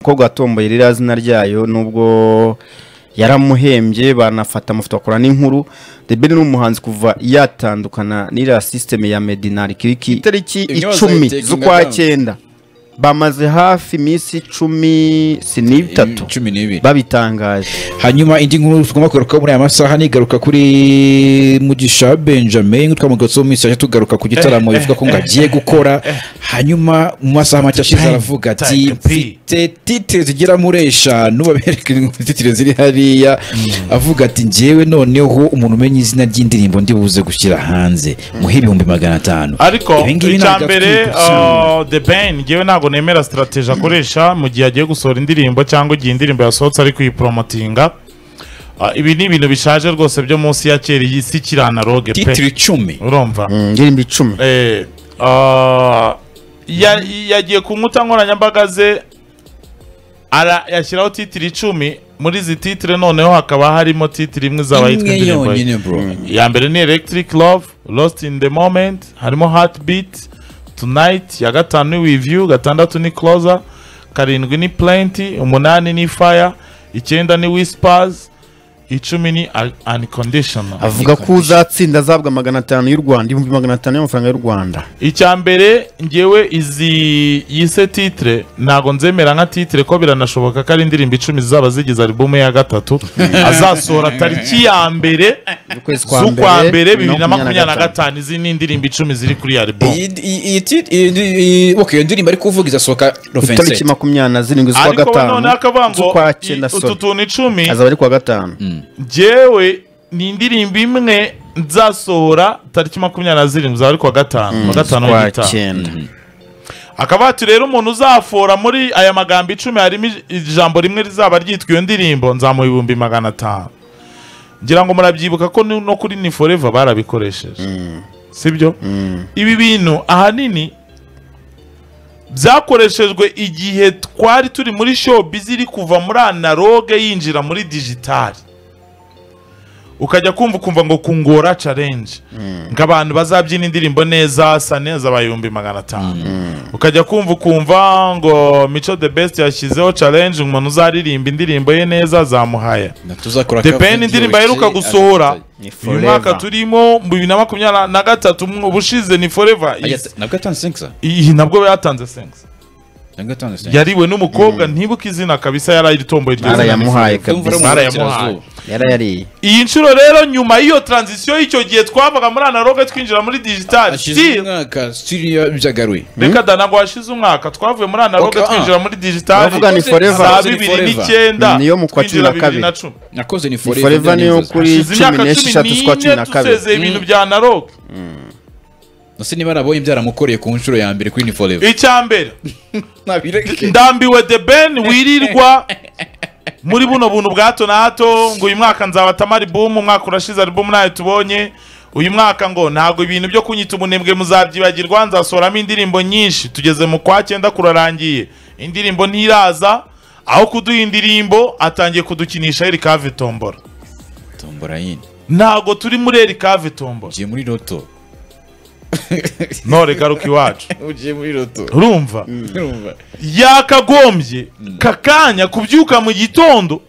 umukobwa watomboye ririya zina ryayo nubwo yaramuhembye banafata amafoto bakora n'inkuru The Ben ni umuhanzi kuva yatandukana n'iriya system ya Medinari Kiriki itariki Intyoza icumi taking z'ukwa down. cyenda bamaze hafi iminsi cumi si n'itatu cumi n'ibiri babitangaje hanyuma indi nkuru tugomba kugaruka muri aya masaha nigaruka kuri mugisha benjamin twamugatse mu minsi yaje tugaruka ku gitaramo bivuga ko ngo agiye gukora hanyuma mu masaha make ashize aravuga ati Take a pee." mfite titire zigera muri eshanu babereka titire ziri hariya avuga ati ngewe noneho umuntu umenya izina ry'indirimbo ndi buze gushyira hanze muhe ibihumbi magana atanu ariko Ibi ngibi icya ntabwo mbere atwibutsa. uh, the ben ngewe ntabwo nemera sitarateji akoresha mu gihe agiye gusohora indirimbo cyangwa igihe indirimbo yasohotse ari kuyiporomotinga Uh, ibi ni ibintu bishaje rwose byo munsi ya kera iyi si kiranaloge titire pe icumi urumva indirimbo icumi Eh, ah, ya- yagiye ku nkuta nkoranyambaga ze ara- yashyiraho titiri icumi muri izi titire noneho hakaba harimo titiri imwe zaba yitwa imwe indirimbo ye. yonyine bro iya mbere ni electric love lost in the moment harimo heartbeat tonight ya gatanu ni with you gatandatu ni closer karindwi ni plenty umunani ni fire icyenda ni whispers icumi ni Un- unconditional avuga ko uzatsinda azabwa magana atanu y'u Rwanda ibihumbi magana atanu y'amafaranga y'u Rwanda icya mbere ngewe izi yise titire ntago nzemera nka titire ko biranashoboka ko ari indirimbo icumi zizaba zigize albumu ya gatatu azasohora tariki ya mbere ukwezi z'ukwa mbere bibiri na makumyabiri na gatanu izi ni indirimbo icumi ziri kuri iyi albumu iyi iyi tit- iyi- iyi- ok iyo ndirimbo ari kuvuga izasohoka itariki rofense makumyabiri na zirindwi z'ukwa ariko we noneho gatanu akavuga ngo z'ukwa i- cyenda utu sorry tuntu icumi azaba ari kuwa gatanu ngewe ni indirimbo imwe nzasohora tariki makumyabiri na zirindwi zaba ari kuwa gatanu kuwa gatanu z'ukwa w'igitaha cyenda akaba hati rero umuntu uzafora muri aya magambo icumi harimo ij- ijambo rimwe rizaba ryitwa iyo ndirimbo nzamuha ibihumbi magana atanu ngira ngo murabyibuka ko ni- no kuri ni forever barabikoresheje sibyo ibi bintu ahanini byakoreshejwe igihe twari turi muri showbiz iri kuva muri analogue yinjira muri digitali ukajya kumva ukumva ngo kungora challenge nk'abantu bazabyina indirimbo neza sa neza aba ibihumbi magana atanu ukajya kumva ukumva ngo mico the best yashyizeho challenge umuntu uzaririmba indirimbo ye neza zamuhaya the ben indirimbo aheruka gusohora Ni uyu forever. mwaka turimo mu bibiri na makumyabiri na gatatu mu bushize ni forever Is- nabwo atanze senkisa iyi nabwo yatanze sense nabwo atanze senkisa yariwe n'umukobwa ntibuke izina kabisa yari iritomboye iryo zina ni yarayamuhaye Tumvura kabisa mu Barayamuhaye. burasirazuba. yarayariye iyi nshuro rero nyuma y'iyo transition y'icyo gihe twavaga muri analogue twinjira muri digital Hashize still umwaka siriya byagaruye reka da ntabwo hashize umwaka twavuye muri analogue Okay, ah. twinjira muri digital Bavuga ni forever. za Bavuze ni bibiri forever. n'icyenda Niyo mu kwa cumi twinjira na kabiri. bibiri na cumi nakoze ni ni forever forever niyo ndabyifuza. kuri hashize cumi imyaka n'esheshatu cumi z'ukwa cumi n'ine na kabiri dusezeye ibintu bya analogue nasi niba nabonye byaramukoreye ku nshuro ya mbere kuri ni forever icya mbere nabireke ndambiwe the ben wirirwa muri buno buntu bwa hato na hato ngo uyu mwaka nzabatamo alibumu umwaka urashize alibumu ntayo tubonye uyu mwaka ngo ntabwo ibintu byo kunyita umunebwe muzabyibagirwa nzasohoramo indirimbo nyinshi tugeze mu kwa cyenda kurarangiye indirimbo ntiraza aho kuduha indirimbo atangiye kudukinisha erikave tombora tombora yindi ntabwo turi muri erikave tombora ugiye muri roto ntore garuka iwacu ugiye muri roto urumva yakagombye kakanya kubyuka mu gitondo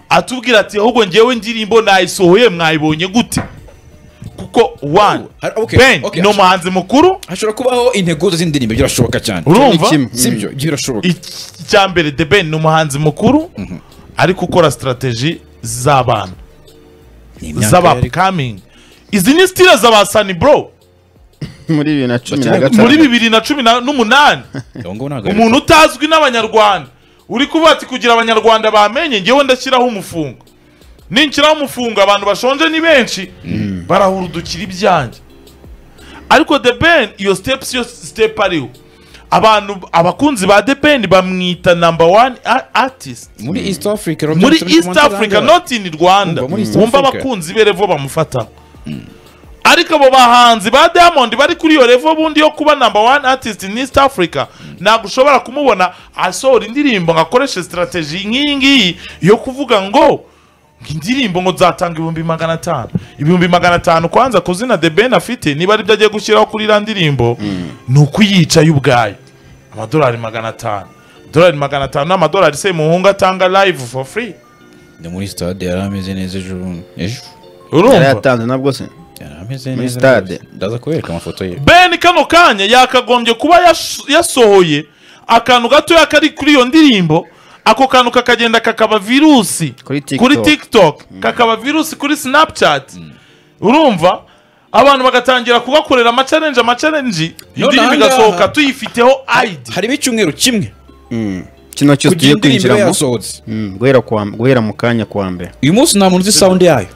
atubwira ati ahubwo ngewe indirimbo nayisohoye mwayibonye gute kuko one Ah, okay, ben okay, ni ashobora- umuhanzi mukuru hashobora kubaho integuza z'indirimbo birashoboka cyane urumva kimwe. sibyo birashoboka Iki- icya mbere the ben ni umuhanzi mukuru ariko ukora sitarateji z'abantu Ni imyaka yari- z'abapikamingi izi ni sitire za sani bro muri bibiri na cumi na Muri gatanu muri bibiri na cumi na- n'umunani Uwo nguwo ntabwo umuntu utazwi n'abanyarwanda uri kuvuga ati kugira abanyarwanda bamenye ngewe ndashyiraho umufungo ninshyiraho umufungo abantu bashonje ni benshi barahura udukira ibyanjye ariko the ben iyo step yo step ariho abantu abakunzi ba the ben bamwita number one a- artist muri east africa muri east africa not in rwanda Umva muri East wumva Africa. abakunzi be revo bamufata ariko abo bahanzi ba diamond bari kuri iyo revo bundi yo kuba number one artist in east africa ntabwo ushobora kumubona asohora indirimbo ngo akoreshe sitarateji nk'iyi ngiyi yo kuvuga ngo indirimbo ngo nzatanga ibihumbi magana atanu ibihumbi magana atanu kwanza ku zina the ben afite niba ari byo agiye gushyiraho kuri iriya ndirimbo ni ukuyicaye ubwayo amadolari magana atanu dolari magana atanu n'amadolari se muhungu atanga live for free ni muri stade yari ameze neza ejo bundi. ejo yari urumva yatanze nabwo se yari ameze Muri neza stade. rwose. ndaza kubereka amafoto ye ben kano kanya yakagombye kuba yash- yasohoye akantu gatoya kari kuri iyo ndirimbo ako kantu kakagenda kakaba virusi Kuri TikTok. kuri tiktok kakaba virusi kuri snapchat urumva abantu bagatangira kugakorera amacarenji amacarenji iyo None ndirimbo ahangaha- igasohoka tuyifiteho id harimo icyumweru kimwe Mm. kino cyose tugiye kugira indirimbo ibe kwinjiramo yasohotse Mm, guhera kwa- guhera mu kanya kwa mbere uyu munsi nta muntu uzi sound yayo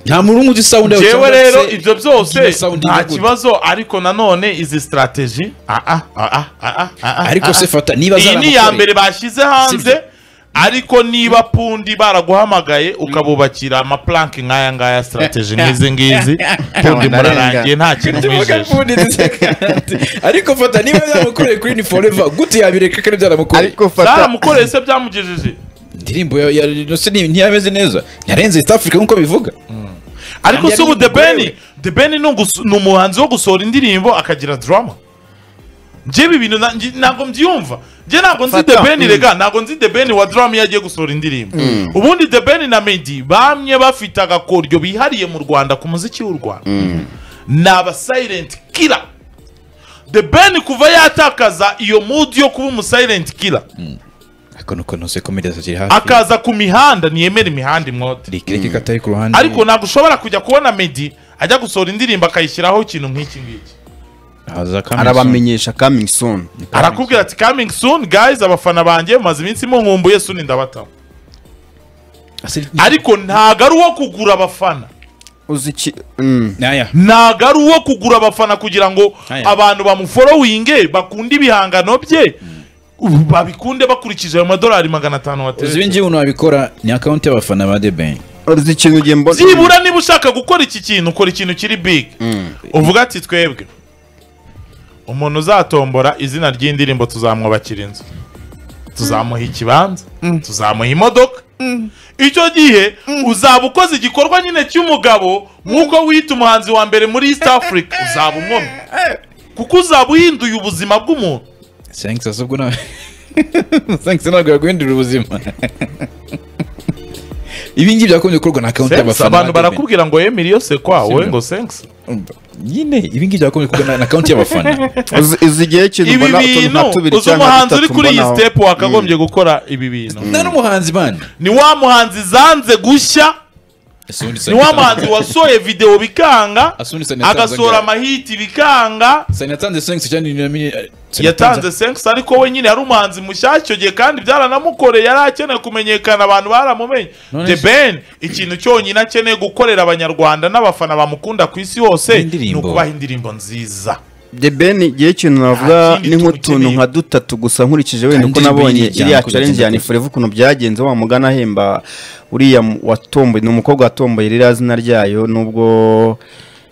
nta muntu umwe uzi sound yayo jewe cyangwa rero se ibyo byose igihe sound nta ivugurura. kibazo ariko nanone izi strategy ah, ah, ah, ah, ah, ah, ah, ariko ah, se ah. fata niba iyi ni iya mbere bashyize hanze Sibyo. ariko niba pundi baraguhamagaye ukabubakira amapulanke nk'aya ngaya strategy nk'izi ngizi pundi Ntawe murarangiye nta kintu mwijeje zaramukoreye ariko fata niba byaramukoreye kuri ni forever gute yabireka kandi byaramukoreye ariko fata zaramukoreye se byamugejeje indirimbo ya- ya Innocent ni- ntiyameze neza ntiyarenze East Africa nk'uko bivuga ariko Kandi se ubu yari debeni yaramukorewe. debeni ni umuhanzi wo gusohora indirimbo akagira drama njyewe ibi bintu na- ngi- ntabwo mbyumva njye ntabwo nzi Fata. debeni Mm. rega ntabwo nzi debeni wa drama iyo agiye gusohora indirimbo ubundi debeni na medi bamwe bafite agakoryo bihariye mu rwanda ku muziki w'u rwanda ni aba silent killer the ben kuva yatakaza iyo mood yo kuba umu silent killer ariko nuko ntose komereza ziri hafi akaza ku mihanda ntiyemera imihanda imwote reka reka katari ku ruhande ariko ntabwo ushobora kujya kubona medi ajya gusohora indirimbo akayishyiraho ikintu nk'iki ngiki haza Kamison. arabamenyesha coming soon arakubwira ati coming soon guys abafana banjye mumaze iminsi munkumbuye suni ndabataho Ase- ariko ntago ari uwo kugura abafana uzi iki Mm. Naya. ntago ari uwo kugura abafana kugira ngo Aya. abantu bamuforowinge bakunde ibihangano bye ubu babikunde bakurikije ayo madolari magana atanu uzi wateretse ibingi umuntu wabikora ni account y'abafana ba The Ben uzi ikintu ugiye mbona byibura niba ushaka gukora iki kintu ukora ikintu kiri big uvuga ati twebwe umuntu uzatombora izina ry'indirimbo tuzamwubakira inzu tuzamuha ikibanza tuzamuha imodoka icyo gihe uzaba ukoze igikorwa nyine cy'umugabo nk'uko wita umuhanzi wa mbere muri east africa uzaba umwomye kuko uzaba uhinduye ubuzima bw'umuntu thanks asubwo na thanks ntabwo yaguhindurira ubuzima ibi ngibi byakunze gukorwa na account Sensi, y'abafana abantu ba The Ben. barakubwira ngo yemere iyo sekwa wowe Sibyo. ngo sensi Umva, nyine ibi ngibi byakunze gukorwa na- na account y'abafana Uzi- uzi igihe ikintu ibi mbona utuntu nka bintu tubiri uzi cyangwa umuhanzi uri dutatu kuri iyi mbonaho. sitepu wakagombye gukora ibi bintu nta n'umuhanzi bandi ni wa muhanzi zanze gushya ni wa muhanzi wasohoye videwo bikanga agasohora amahiti bikanga yatanze sensi cyane ni nami yatanze senks ariko we nyine yari umuhanzi mushyashya icyo gihe kandi byaranamukoreye yari akeneye kumenyekana abantu baramumenye None the se- ben ikintu cyonyine akeneye gukorera abanyarwanda n'abafana bamukunda ku isi hose ni Indirimbo. ukubaha indirimbo nziza The Ben igihe ikintu navuga kindi ni nk'utuntu tubikeneye. nka dutatu gusa nkurikije wenda Kandi uko nabonye biyijyana iriya kujya challenge ya kujya. Nifureva ukuntu byagenze wa mugana ahemba uriya mu- watomboye ni umukobwa watomboye ririya zina ryayo nubwo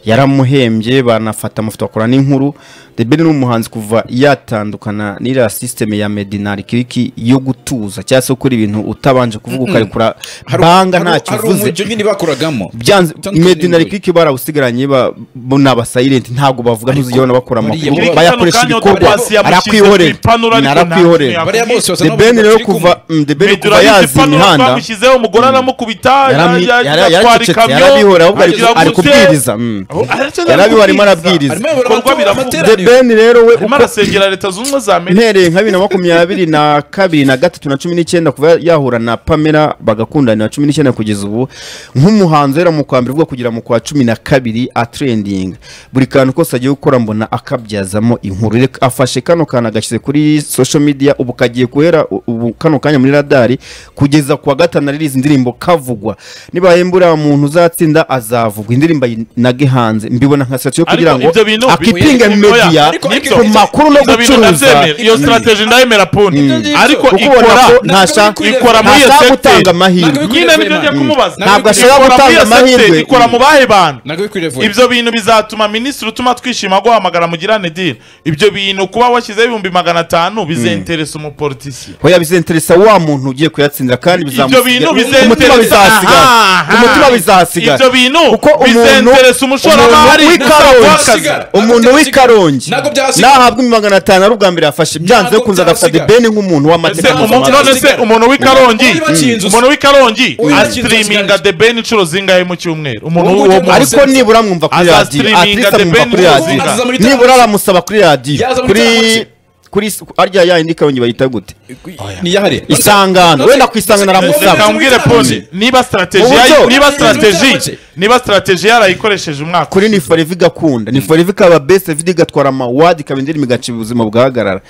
yaramuhembye banafata amafoto bakora n'inkuru The Ben ni umuhanzi kuva yatandukana n'iriya system ya Medinari kiriki yo gutuza cyangwa se gukora ibintu utabanje kuvuga ukarekura banga nta kivuze umujyo nyine bakoragamo byanze Tanto medina n'ingwe. rikiki barawusigaranye ba ni abasayirenti ntabwo bavuga ntuzigabona bakora amakuru buriya bayakoresha kano kanya ibikorwa Otabasi yamushyize arakwihorera ku ipanura ariko arakwihorera ntabwo bariya bose basa the ben n'abavuga rero bati kuva kumwe. mm, the ben kuva Meduralize yazi pano imihanda twamushyizeho umugore aramukubita yarami- yajya- yara- yajya atwara yaracecetse, ikamyo, yarabihorera ahubwo ari- agira ari gute? kubwiriza, mm. Aho- aracyari Yarabihorera, arimo arabwiriza. Arimo ayobora Ibikorwa amatora- biravuga. amatora. the ben rero we arimo uko- arasengera leta zunze ubumwe za amerika mpereye nka bibiri na makumyabiri na kabiri na gatatu na cumi n'icyenda kuva yahura na pamela bagakundana na cumi n'icyenda kugeza ubu nk'umuhanzi wera mu kwa mbere uvuga kugera mu kwa cumi na kabiri atrendinga buri kantu kose agiye gukora mbona akabyazamo inkuru Reka- afashe kano kantu agashyize kuri social media ubu kagiye guhera u- ubu kano kanya muri radari kugeza ku wa gatanu ari izi ndirimbo kavugwa nibaye mbura muntu uzatsinda azavugwa indirimbo ayinage hanze mbibona nka sitasiyo kugira Ariko ngo ibyo bintu- akipinge Oya, media ariko- ariko- ku makuru no ibyo bintu gucuruza ndabyemera iyo strategy ndayemera pundi Mm. ariko kuko ubona ikora ko ntashaka ikora muri iyo ntashaka secteur. gutanga amahirwe Ntabwo nyine nibyo njya Mm. kumubaza Ntabwo ashobora Ikora muri gutanga iyo secteur, amahirwe. ikora mu bahe bantu ntabwo bikwiriye vuba ibyo bintu bizatuma minisitiri utuma twishima guhamagara mugirane diri ibyo bintu kuba washyizeho ibihumbi magana atanu bizenteresa umupolitisiye hoya bizenteresa wa muntu ugiye kuyatsindira kandi ibyo bizamusiga bintu umutima bizenteresa bizahasigara aha, aha. umutima bizahasigara ibyo bintu kuko umuntu bizenteresa umushoramari n'abashoramari umuntu w'ikarongi basigara. umuntu w'ikarongi Ntabwo byasigara. nahabwa magana atanu ari ubwa mbere yafashe byanze Ntabwo kunze agafata byasigara. ideni nk'umuntu ese w'amateka umuntu none mpuzamahanga se umuntu w'ikarongi Umuntu wakinze usa. umuntu w'ikarongi Uyu wakinze asitiriminga usa. the ben inshuro zingahe mu cyumweru umuntu Ubu w'uwo ubu muntu ariko nibura mwumva kuri radiyo Azastreaminga atirisa The mwumva Ben kuri radiyo Muzinga. Azaza muri nibura televiziyo. aramusaba kuri radiyo Yaza muri kuri televiziyo. kuri ariya yayindi karongi bayita gute niyahare isangano wenda ku isangano aramusaba reka mbwire poni niba Mu strategy buryo- yayi- niba strategy Uburyake. niba strategy yarayikoresheje umwaka kuri ni foreva igakunda ni foreva ikaba best vida igatwara amawadi ikaba indirimbo igaciba ubuzima bugahagarara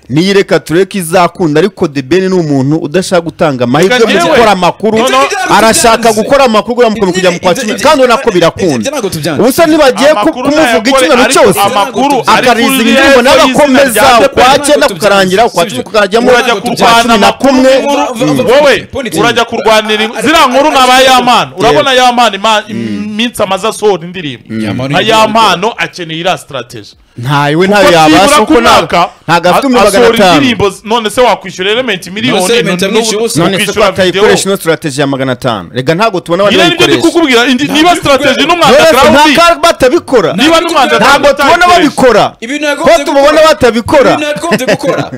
niyireka tureke izakunda ariko the ben ni umuntu udashaka gutanga amahirwe mu Reka gukora njyewe- amakuru No, no. arashaka gukora amakuru uramukomeye kujya mu kwa cumi kandi ubona ko birakunda ubusa ntibagiye ku- Amakuru kumuvuga nayakore, icyumweru ariko cyose amakuru akariza ariko indirimbo uriya nawe yitwa akomeza izina rya ukwa Ben. cyenda Ntabwo kukarangira ukwa tubyanze. cumi kukajyamo urajya Ntabwo ukwa kurwana cumi na amakuru kumwe nkuru- Mm. wowe Politics. urajya kurwanira in- ziriya nkuru ni abayamani urabona yamani ima- iminsi amaze asohora indirimbo Yamani- ayampano akeneye iriya strategy ntawe ntawe yabasha nibura kuko ku mwaka nta- ntabwo afite umwe magana asohora atanu indirimbo z- none se wakwishyura elementi None miliyoni se Element n'ubu- amwishyuye ubusa. none se ko ukishyura video atayikoresha ino strategy ya magana atanu reka ntabwo tubona abandi nyine nibyo ndi bayikoresha kukubwira indi- niba strategy n'umwanda Yesu, nta ground kaga batabikora niba n'umwanda ntabwo tubona babikora ko tubona batabikora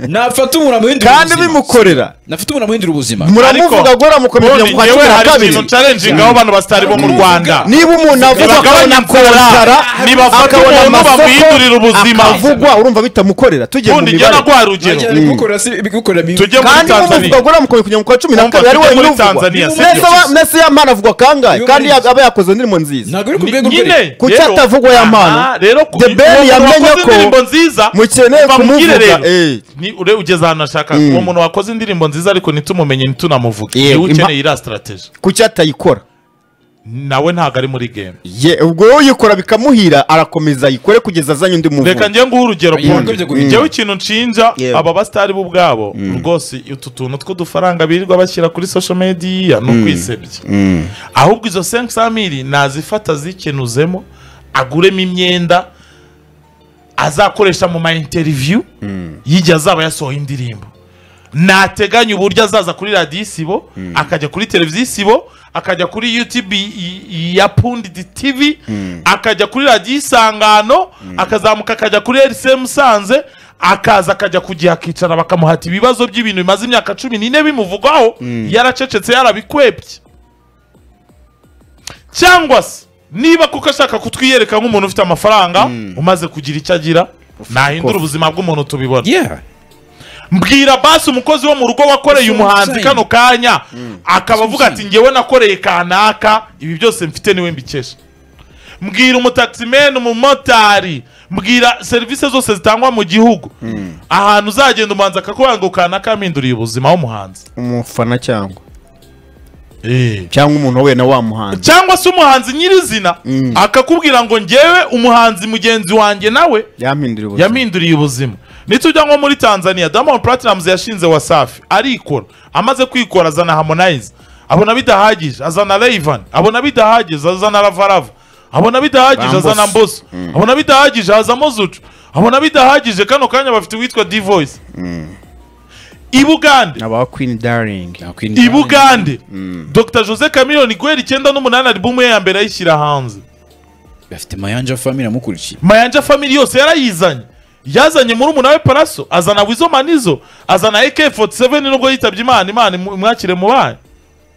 nafata umurambo w'indira kandi bimukorera nafite umurambo w'indira ubuzima muramuvuga guhera mukomeza mu kwa cumi na hari kabiri ikintu challenging abo bantu basitari bo mu rwanda niba umuntu avuga akabona Nibagabanya inzara, kuzara nibafata akabona umuntu amasoko bamuhindurira ubuzima. akavugwa urumva bitamukorera tugiye mu ubundi njye mibare naguha urugero Ibimukorera si- ibimukorera bibi. tujye muri kandi tanzania mumuvuga guhera mukomeza kujya mu kwa cumi na Mwumva, kabiri ari tujye wenyine muri uvugwa Tanzania, si Mbese byo. aba- mbese ya mpano avugwa kangahe Iyo kandi muri- yaba yakoze indirimbo nziza ntabwo biri ku Ni- rwego rwo hejuru. Kuki rero- atavugwa ya mpano? Aha, rero ku- The Ben uwo muntu yamenye wakoze ko indirimbo nziza mukeneye bamubwire kumuvuga, rero. eh. Ni- ure- ugeze ahantu ashaka uwo muntu wakoze indirimbo nziza ariko ntitumumenye ntitunamuvuge Yego, niwe impa- ukeneye iriya strategy kuki atayikora nawe ntabwo ari muri game Ye- ubwo uyikora bikamuhira arakomeza ayikore kugeza azanye undi muvuga reka njye nguhe urugero Yego, Pondi. ibyo guhindura. njyewe ikintu nshinja Yego. aba basitari bo ubwabo rwose utu tuntu tw'udufaranga birirwa bashyira kuri social media ni ukwisebya ahubwo izo senke samiri nazifata zikenuzemo aguremo imyenda azakoresha mu ma interview y'igihe azaba yasohoye indirimbo nateganya uburyo azaza kuri radiyo isibo akajya kuri televiziyo isibo akajya kuri yutube i- i- ya pundidi tivi akajya kuri radiyo isangano akazamuka akajya kuri rc musanze akaza akajya ku gihe akicara bakamuhata ibibazo by'ibintu bimaze imyaka cumi n'ine bimuvugwaho yaracecetse yarabikwebye cyangwa se niba kuko ashaka kutwiyereka nk'umuntu ufite amafaranga umaze kugira icyo agira nahindura ubuzima bw'umuntu tubibona Yeah. mbwira basi umukozi wo mu rugo wakoreye That's what I'm umuhanzi saying. kano kanya akaba what avuga I'm ati ngewe nakoreye kanaka ibi byose mfite niwe mbikesha mbwira umutaximeni umumotari mbwira serivisi zose zitangwa mu gihugu ahantu uzagenda umuhanzi akakubwira ngo kanaka yampinduriye ubuzima w'umuhanzi umufana cyangwa cyangwa umuntu we na wa muhanzi cyangwa se umuhanzi nyirizina akakubwira ngo ngewe umuhanzi mugenzi wanjye nawe yampinduriye ubuzima yampinduriye ubuzima nitujya nko muri tanzania diamond platinumz yashinze wasafi arikora amaze kwikora azana harmonize abona bidahagije azana rayvan abona bidahagije azana ravarava abona bidahagije Bambusa. azana mboso abona bidahagije hazamo zucu abona bidahagije kano kanya bafite uwitwa divoyisi i bugande aba queen darling i Bugande Dr Jose Chameleone guhera icyenda n'umunani album ye ya mbere ayishyira hanze bafite mayanja family amukurikiye Mayanja family yose yarayizanye yazanye muri we Paraso azana Wizo Manizo azana AK47 nubwo yitabye Imana Imana imu- imwakire mu bana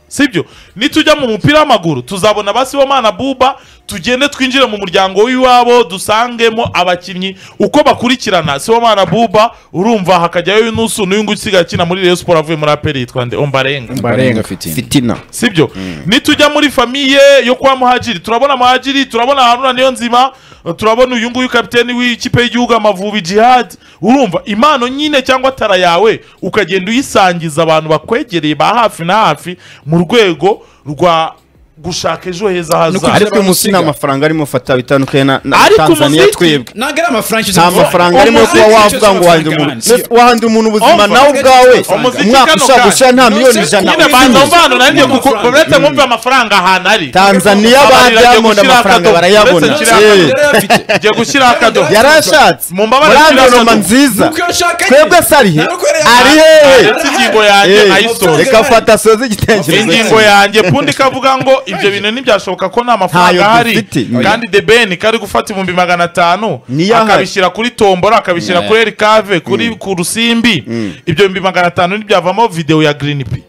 sibyo nitujya mu mupira w'amaguru tuzabona basi mana buba tugende twinjire mu muryango w'iwabo dusangemo abakinnyi uko bakurikirana mana buba urumva hakajyayo nusu n'uyu nguyu usigaye akina muri Rayon Sport avuye muri aperi yitwa nde Ombarenga Barenga fitina, fitina. sibyo nitujya muri famiye yo kwa muhajiri turabona muhajiri turabona haruna niyo nzima turabona uyu nguyu kapiteni w'ikipe y'igihugu amavubi jihad urumva impano nyine cyangwa tara yawe ukagenda uyisangiza abantu bakwegereye ba hafi na hafi mu rwego rwa gushaka ejo heza hazaza ariko uyu munsi nta amafaranga arimo fata bitandukanye na na Ariko tanzaniya umuziki- twebwe ntabwo ari amafarankizi nta amafaranga arimo yo kuba wavuga ngo wahandira umuntu Mbese wahandira umuntu ubuzima Umva, nawe ubwawe umuziki umwaka kano ushaka kanya. gushira nta No, miliyoni sir, ijana nyine Ntabwo banza usinyuze. mvano nanjye Nta kuko mafaranga. uretse mwumve amafaranga ahantu ari tanzaniya ba Abantu bagiye diamond gushyira amafaranga akadobo. barayabona Uretse Eh, gushyira ngiye gushyiraho akadobo yari ashatse Mu mbabare muri gushyira angonoma akadobo. nziza Nuko iyo ashaka nyine. twebwe se ari he Ntabwo ari ari hehe Aretse ingingo yanjye Eh, ayisoze reka fata soze igitekerezo ingingo cye. yanjye pundi kavuga ngo ibyo bintu ntibyashoboka ko nta Ntayo mafaranga ahari dufite. kandi the ben kari gufata ibihumbi magana atanu Niyo ahari. akabishyira kuri tombora akabishyira Yeah. kuri erikave kuri ku rusimbi ibyo bihumbi magana atanu ntibyavamo videwo ya green p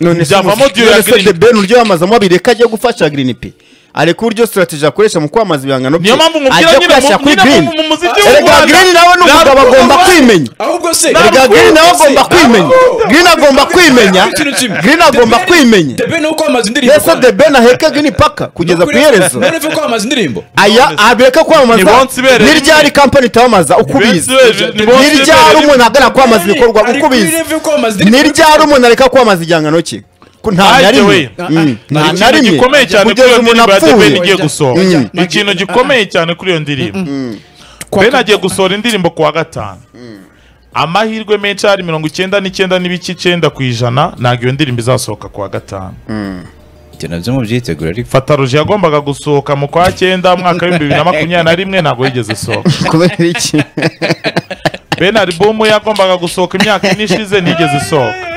none se Byavamo umuziki- Dieu ya none se Green The Ben uryo yamazamo abiri reka ajye gufasha Green P areka uburyo strategy akoresha mu kwamaza ibihangano bye niyo mpamvu nkubwira ajya nyine kurasira mu- kuri nyine Green mu- mu muziki w'u erega Rwanda Green nawe ni umugabo ntabwo agomba ugomba- kwimenya ahubwo se erega Green nawe agomba kwimenya Green agomba kwimenya Green agomba kwimenya debe ni uko amaze indirimbo mbese The Ben aheka Green paka kugeza ku iherezo noneho ko amaze indirimbo aya abireka Ni kwamamaza bonse ibereye n'iryari kampani itamamaza uko Ni ubizi bonse ibereye- ni bonse n'iryari ibereye umuntu ahagarara kwamamaza ibikorwa Ari uko kuri ubizi level ko amaze ni indirimbo. ryari umuntu areka kwamaza igihangano cye Ko nta na Ajye rimwe we. Mm, nta na ikintu rimwe gikomeye cyane kuri kugeza iyo umuntu ndirimbo ya The Ben apfuye igiye gusohora Mm. ikintu gikomeye cyane kuri iyo ndirimbo Ben agiye gusohora indirimbo ku wa gatanu amahirwe menshi ahari mirongo icyenda n'icyenda n'ibice icyenda ku ijana ntabwo iyo ndirimbo izasohoka ku wa gatanu Ibyo nabyo mubyitegura ariko fata roje yagombaga gusohoka mu kwa cyenda umwaka w'ibihumbi bibiri na makumyabiri na rimwe ntabwo yigeze isohoka kubera iki Ben alubumu yagombaga gusohoka imyaka ine ishize ntigeze isohoka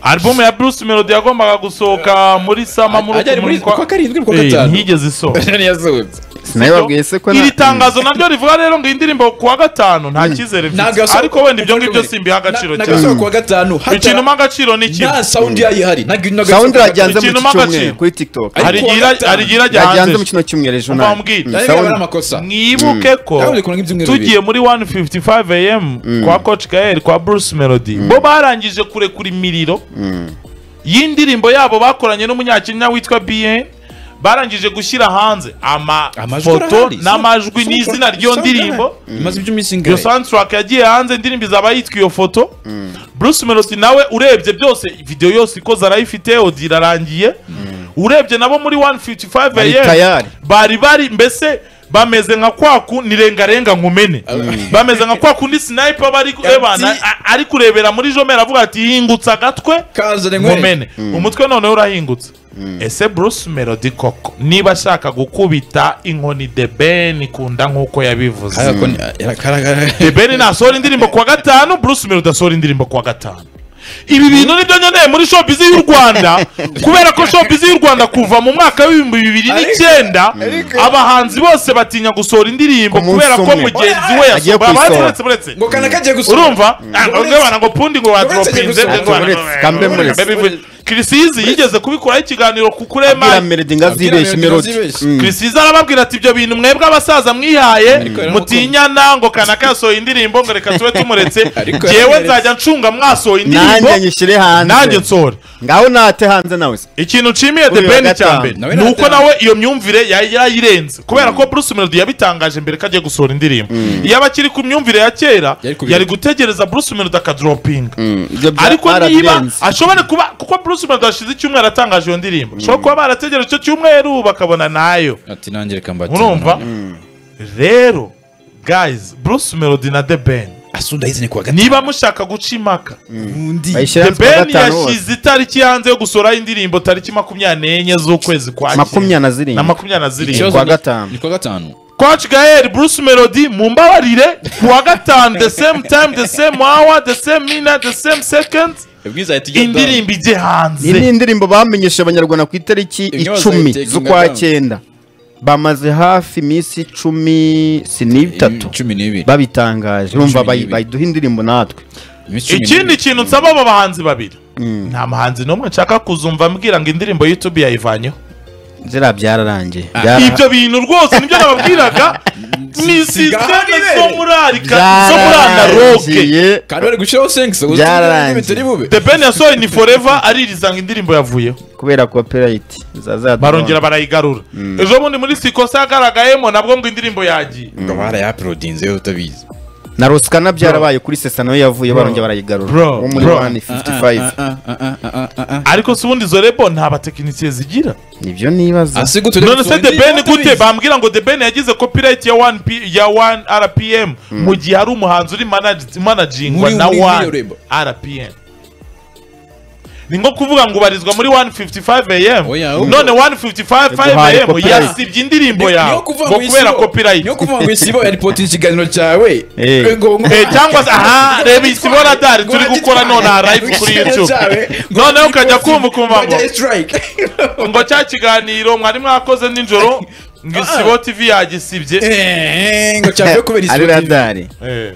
alubumu ya Bruce Melody yagombaga gusohoka muri sama muri ajya muri kwa- kwa karindwi no ku wa Eh, gatanu ntigeze isohoka ntiyasohotse nawe wabwiye se ko na- iri tangazo naryo rivuga rero ngo iyi ndirimbo ku wa gatanu nta cyizere Ntabwo mfite yasohoka- ariko wenda ibyo ngibyo simbiha agaciro ntabwo cyane yasohoka ku wa gatanu ikintu mpa agaciro ni iki nta sawundi yayo ihari ntabwo ino sound irajyanze muri Ikintu iki cyumweru n'agaciro. kuri tiktok Ariko hari ku wa igira gatanu. hari igira ajya irajyanze mu hanze kino cyumweru ejo Umva nawe mbwira. Mm, Ariko sound- ari amakosa mwibuke ko Kandi buri kuntu nk'ibyumweru tugiye muri 155 am kwa coach gael kwa bruce melody bo barangije kurekura imiriro y'indirimbo yabo bakoranye n'umunyakenya witwa bn barangije gushyira hanze Amajwi amafoto arahari. n'amajwi Sound- n'izina ry'iyo sound ndirimbo irahari. imaze iby'iminsi iyo ingahe soundtrack yagiye hanze indirimbo izaba yitwa iyo foto bruce melody nawe urebye byose videwo yose ikoze arayifite odi irarangiye urebye nabo muri 155 Bari AM, tayari. bari bari mbese bameze nka kwaku ni rengarenga nkumene bameze nka kwaku ndi sniper bari kurebana a- ari kurebera muri jomera avuga ati hingutse agatwe kazane nkwere nkumene umutwe noneho urahingutse ese bruce melody koko niba ashaka gukubita inkoni de ben kunda nk'uko yabivuze Ariko ni- arakaragara. Ebeni nasohora indirimbo kuwa gatanu Bruce Melody asohora indirimbo kuwa gatanu ibi bintu nibyo nkeneye muri showbiz y'u Rwanda kubera ko showbiz y'u Rwanda kuva mu mwaka w'ibihumbi bibiri n'icyenda abahanzi bose batinya gusohora indirimbo Ku munsi kubera ko umwe. mugenzi we Agiye yasohora kuyisohora. uretse uretse ngo kana kagiye gusohoka urumva Ah, Uretse- ngabana ngo pundi ngo uretse wadropinze gusohora. Uretse, kambe muretse. kirisizi yigeze kubikuraho ikiganiro ku abwira kurema Melody ngo azibeshye Abwira Melody Melody azibeshye. Mm. kirisiza arababwira ati ibyo bintu mwebwe abasaza mwihaye yari mutinyana ngo kanaka yasohoye indirimbo ngo reka tube tumuretse Ariko jyewe yari- nzajya ncunga mwasohoye indirimbo nanjye nyishyire nanjye hanze nsore ngaho nate hanze nawe se ikintu nshimiye the Kuri uyu wa ben cya gatanu. mbere Nawe ni uko nataha. nawe iyo myumvire yari yayirenze kubera ko bruce melody yabitangaje mbere ko agiye gusohora indirimbo iyo aba akiri ku myumvire ya kera Yari kubireka. yari gutegereza bruce melody akadoropinga ibyo bya ariko niba RDNs. ashobora kuba kuko bruce melody hashize icyumweru atangaje iyo ndirimbo ashobora kuba barategereje icyo cyumweru bakabona nayo ati nanjye reka mbate urumva rero guys bruce melody na the ben asunda yizine kuwa gatanu niba mushaka guca impaka undi bayishyire the hanze kuwa ben gatanu hose. yashyize itariki hanze yo gusohoraho indirimbo tariki makumyabiri n'enye z'ukwezi kwa makumyabiri na zirindwi. na makumyabiri na zirindwi Ikibazo- Kuwa gatanu. ni kuwa gatanu coach gael bruce melody mu mbabarire ku wa gatanu the same time the same hour the same minute the same second ibwiza yahita igenda indirimbo ijye iyi ni hanze indirimbo bamenyesheje abanyarwanda ku itariki Ibyo icumi bazayiteka z'ukwa ingata. cyenda bamaze hafi iminsi icumi si n'itatu cumi n'ibiri babitangaje urumva Cumi bayi- n'ibiri. bayiduha indirimbo natwe Iminsi cumi ikindi n'ibiri. kintu nsaba aba bahanzi babiri nta muhanzi n'umwe nshaka kuzumva mbwira ngo indirimbo y'itubi yayivanyeho ziriya byararangiye Byara- ibyo bintu rwose nibyo nababwiraga ni gahunda sisiteme ibereye. zo muri arika zo muri analoge byararangiye kandi bari gushyiraho sengisi ngo Byararangiye. bitari bube the ben yasohoye ni forever aririzanga indirimbo yavuyeho kubera copyright zaza barongera barayigarura ejo bundi muri sikosa yagaragayemo nabwo ngo indirimbo yagiye ngo barayaporodinze yo utabizi na ruskana byarabaye kuri sesa nawe yavuye barongera barayigarura Bro. wo muri Bro. 155 ariko si ubundi izo rebo nta batekinisiye zigira nibyo nibaza asi gute none se the ben gute bambwira ngo the ben yagize copyright ya 1 P- ya 1 rpm mu gihe hari umuhanzi uri manage- managingwa Muri- na muri- muri 1 iyo label. rpm ni nko kuvuga ngo ubarizwa muri 155 am Oya, ubwo- none 155 am Copyright. yasibye indirimbo yawe ngo kubera copyright niyo kuvuga ngo isibo yaripotinze ikiganiro cyawe Eh. Eh, ngo- ngo- Eh, cyangwa se aha reba isi bona dari turi ngo gukora none aha agitware. live kuri Ngo youtube cyawe, ngo noneho ukajya agipostinge, kumva ukumva ngo ajya strike. ngo cya kiganiro mwari mwakoze nijoro ngo isibo tv yagisibye Eh, ngo cyavuye kubera isibo ari TV. radari Eh.